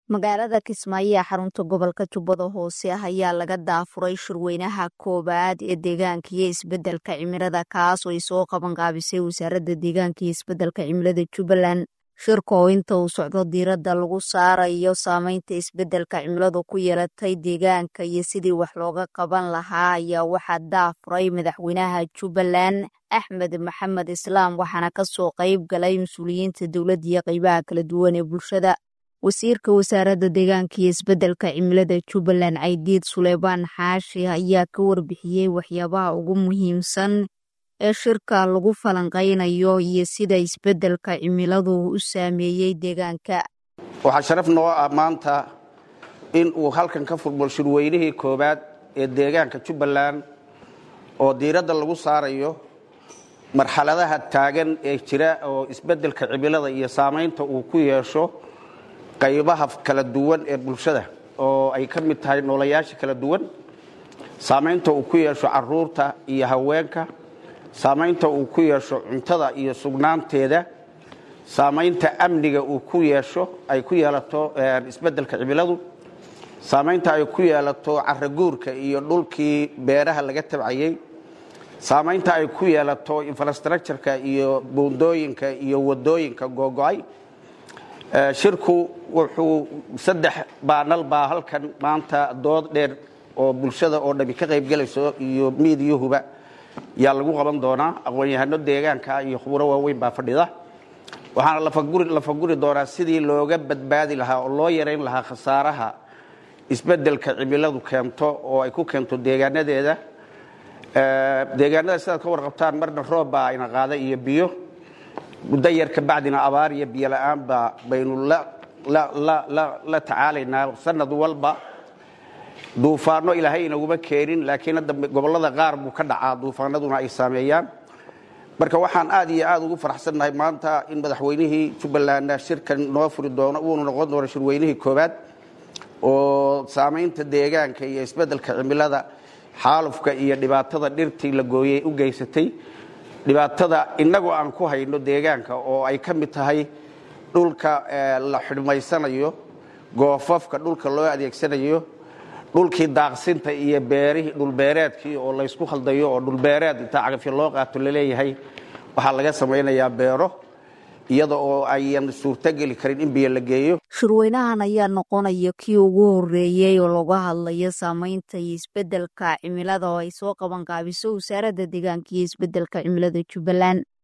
magaalada kismaayo ee xarunta gobolka jubbada hoose ah ayaa laga daafuray shirweynaha koowaad ee deegaanka iyo isbedelka cimilada kaas oo ay soo qabanqaabisay wasaaradda deegaanka iyo isbedelka cimilada jubbaland shirka oo inta uu socdo diiradda lagu saarayo saameynta isbedelka cimiladu ku yeelatay deegaanka iyo sidii wax looga qaban lahaa ayaa waxaa daafuray madaxweynaha jubbaland axmed maxamed islaam waxaana kasoo qayb galay mas-uuliyiinta dowladda iyo qeybaha kala duwan ee bulshada wasiirka wasaaradda deegaanka iyo isbedelka cimilada jubbaland caydiid suleymaan xaashi ayaa ka warbixiyey waxyaabaha ugu muhiimsan ee shirka lagu falanqaynayo iyo sida isbedelka cimiladu u saameeyey deegaanka waxaa sharaf noo ah maanta in uu halkan ka furmo shirweynihii koowaad ee deegaanka jubbaland oo diiradda lagu saarayo marxaladaha taagan ee jira oo isbedelka cimilada iyo saamaynta uu ku yeesho qaybaha kala duwan ee bulshada oo ay ka mid tahay noolayaasha kala duwan saamaynta uu ku yeesho caruurta iyo haweenka saamaynta uu ku yeesho cuntada iyo sugnaanteeda saamaynta amniga uu ku yeesho ay ku yeelato isbedelka cimiladu saamaynta ay ku yeelato caraguurka iyo dhulkii beeraha laga tabcayey saamaynta ay ku yeelato infrastructureka iyo buundooyinka iyo wadooyinka googo-ay shirku wuxuu saddex baanal baa halkan maanta dood dheer oo bulshada oo dhami ka qaybgelayso iyo miidiyuhuba yaa lagu qaban doonaa aqoon-yahano deegaanka iyo khuburo waaweyn baa fadhida waxaana lafaguri doonaa sidii looga badbaadi lahaa oo loo yarayn lahaa khasaaraha isbedelka cimiladu keento oo ay ku keento deegaanadeeda deegaanada sidaad ka warqabtaan marna roob baa ayna qaaday iyo biyo muddo yar kabacdina abaar iyo biyo la-aanba baynu la tacaalaynaa sanad walba duufaano ilaahay inaguma keenin laakiin hadda gobollada qaar buu ka dhacaa duufaanaduna ay saameeyaan marka waxaan aad iyo aad ugu faraxsannahay maanta in madaxweynihii jubbalandna shirkan noo furi doono uunu noqon doono shirweynihii koowaad oo saamaynta deegaanka iyo isbedelka cimilada xaalufka iyo dhibaatada dhirtii la gooyey u geysatay dhibaatada innagoo aan ku hayno deegaanka oo ay ka mid tahay dhulka la xidhmaysanayo goofafka dhulka loo adeegsanayo dhulkii daaqsinta iyo beerihii dhulbeereedkii oo laysku khaldayo oo dhulbeereed intaa cagafyo loo qaato laleeyahay waxaa laga samaynayaa beero iyada oo ayan suurtogeli karin in biyo la geeyo shirweynahan ayaa noqonaya kii ugu horeeyey oo laga hadlayo saameynta iyo isbedelka cimilada oo ay soo qabanqaabiso wasaaradda deegaanka iyo isbedelka cimilada jubbaland